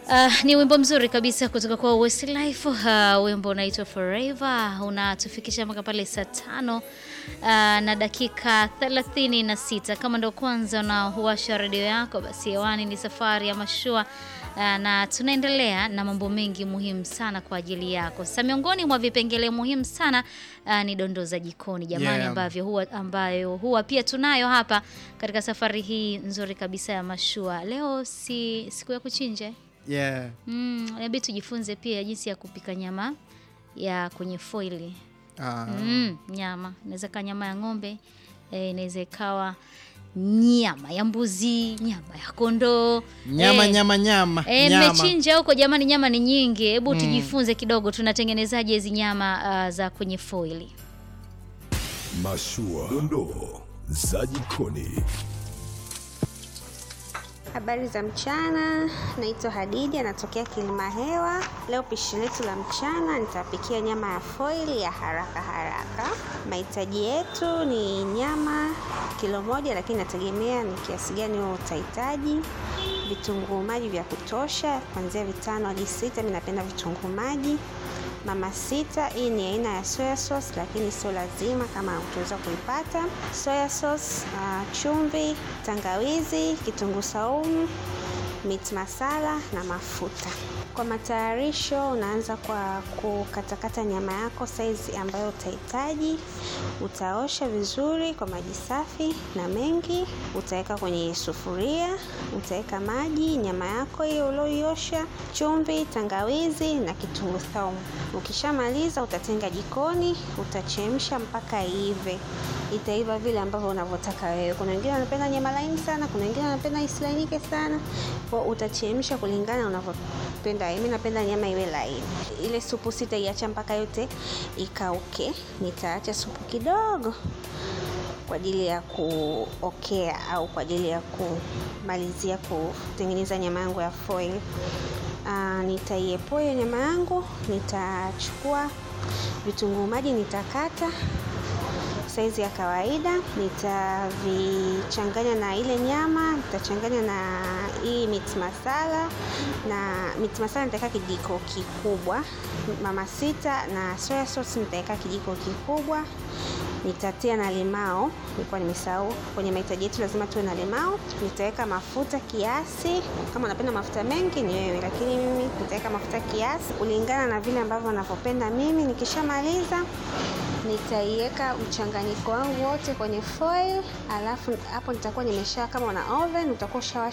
Uh, ni wimbo mzuri kabisa kutoka kwa Westlife. Uh, wimbo unaitwa Forever unatufikisha mpaka pale saa tano uh, na dakika thelathini na sita. Kama ndo kwanza unahuasha redio yako, basi hewani ni safari ya mashua uh, na tunaendelea na mambo mengi muhimu sana kwa ajili yako. Sasa miongoni mwa vipengele muhimu sana uh, ni dondoo za jikoni jamani, Yeah. ambavyo huwa, ambayo huwa pia tunayo hapa katika safari hii nzuri kabisa ya mashua. Leo si siku ya kuchinja Yeah. Mm, inabidi tujifunze pia jinsi ya kupika nyama ya kwenye foili. Ah. Mm, nyama inaweza ikawa nyama ya ng'ombe eh, inaweza ikawa nyama ya mbuzi, nyama ya kondoo Nyama eh, nyama nyama. eh, nyama. mmechinja huko jamani, nyama ni nyingi. Hebu tujifunze kidogo, tunatengenezaje hizi nyama ah, za kwenye foili? Mashua, dondoo za jikoni. Habari za mchana, naitwa Hadidi, anatokea Kilimahewa. Leo pishi letu la mchana nitapikia nyama ya foili ya haraka haraka. Mahitaji yetu ni nyama kilo moja, lakini nategemea ni kiasi gani wewe utahitaji. Vitunguu maji vya kutosha, kuanzia vitano hadi sita. Mimi napenda vitunguu maji mama sita. Hii ni aina ya soya sauce, lakini sio lazima kama utaweza kuipata. Soya sauce, uh, chumvi, tangawizi, kitunguu saumu, meat masala na mafuta. Kwa matayarisho, unaanza kwa kukatakata nyama yako saizi ambayo utahitaji. Utaosha vizuri kwa maji safi na mengi, utaweka kwenye sufuria, utaweka maji, nyama yako hiyo ulioiosha, chumvi, tangawizi na kitunguu saumu. Ukishamaliza utatenga jikoni, utachemsha mpaka iive. Itaiva vile ambavyo unavyotaka wewe. Kuna wengine wanapenda nyama laini sana, kuna wengine wanapenda isilainike sana. Kwa utachemsha kulingana na unavyopenda. Mimi napenda nyama iwe laini. Ile supu sitaiacha mpaka yote ikauke. Nitaacha supu kidogo kwa ajili ya kuokea au kwa ajili ya kumalizia kutengeneza nyama yangu ya foil. Uh, nitaiepoa hiyo nyama yangu, nitachukua vitunguu maji nitakata saizi ya kawaida, nitavichanganya na ile nyama, nitachanganya na hii meat masala na meat masala nitaweka kijiko kikubwa, mama sita na soya sauce nitaweka kijiko kikubwa, nitatia na limao, nilikuwa nimesahau. Kwenye mahitaji yetu lazima tuwe na limao. Nitaweka mafuta kiasi, kama unapenda mafuta mengi ni wewe, lakini mimi nitaweka mafuta kiasi kulingana na vile ambavyo navyopenda mimi. Nikishamaliza nitaiweka mchanganyiko wangu wote kwenye foil, alafu hapo nitakuwa nimesha, kama una oven utakuwa ushawasha